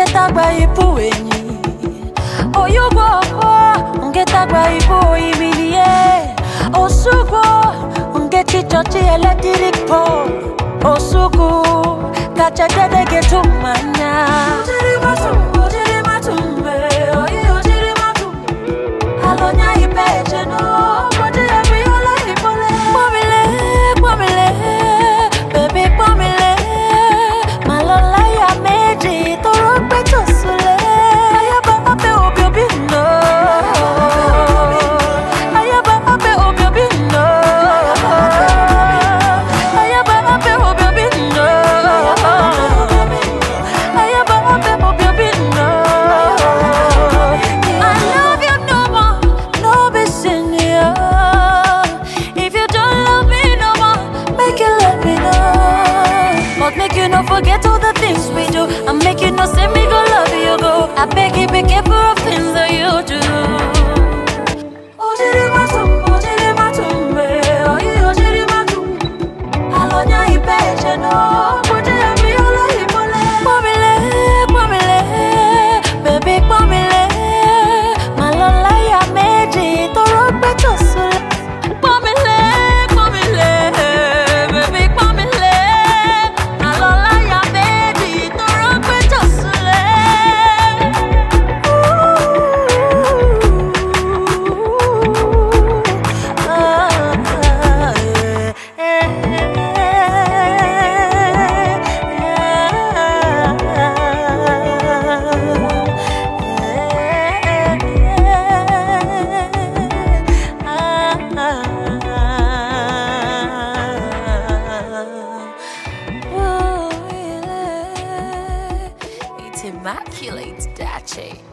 nkịta gba ibu enyi oyugbo ọkọ nkịta gba ibu oyimilie osugbo nkechi chọchi eletrik pol osugu kacha dede getu mmanya alonya ibe ejeno bodi ebiola ibole pọmile pọmile bèbí pọmile màlọlá ya méjì tọrọ gbẹjọ sílẹ ayaba abẹ òbí òbí nọ ayaba abẹ òbí òbí nọ ayaba abẹ òbí òbí nọ ayaba abẹ òbí òbí nọ. I love you no more, no be senior. If you don't love me no more, make you let me know. But make you not forget all the things we do. And make you not say me go love you go. I beg you be careful of things that you do. Ojiri matum, ojiri matum, eh, oyi ojiri matum. Alonya ibe ejeno, bodi abi ola ibole. Pọmile, pọmile, baby pọmile. Màlọ́lá ya méjì tọrọ gbẹ́jọ sílẹ̀. Pọmile, pọmile, baby pọmile. Màlọ́lá ya méjì tọrọ gbẹ́jọ sílẹ̀. It's immaculate, Dache.